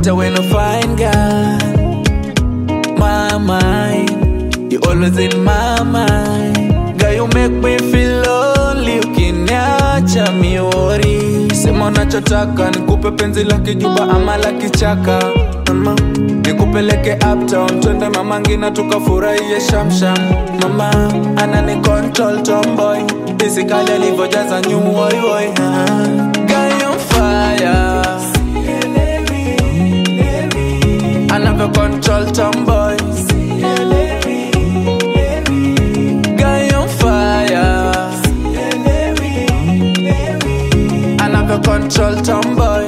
matter when I find God. My mind, you always in my mind. Girl, you make me feel lonely. Ukiniacha miori, sema unachotaka, nikupe penzi la kijuba ama la kichaka. Mama, nikupeleke uptown, twende mama ngina tukafurahie shamsham. Mama anani control tomboy, isikali alivyojaza new oi oi. ah. Girl, you on fire. anavyo control tomboy Guy on fire anavyo control tomboy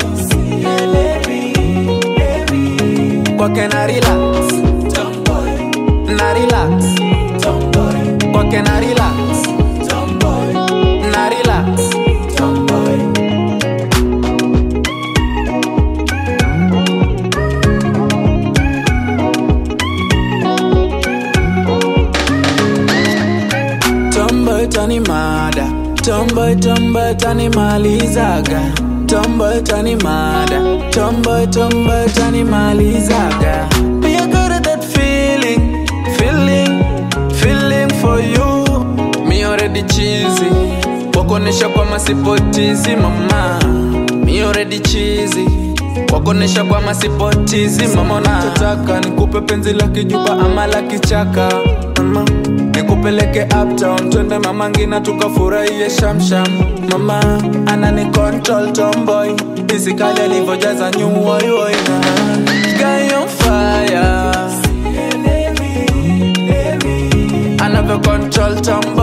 kwake na relax na relax kwake na relax na relax Tomboy tani mada Tomboy tomboy tani malizaga Tomboy tani mada Tomboy tomboy tani malizaga Me I got that feeling Feeling Feeling for you Me already cheesy Wakonesha kwa masipotizi mama Me already cheesy Wakonesha kwa masipotizi mama Nachotaka nikupe penzi la kijuba ama la kichaka mama nikupeleke uptown twende mama ngina tukafurahie shamsham mama anani control tomboy isikali alivyojaza nyuoiwoina Guy on fire anavyo control tomboy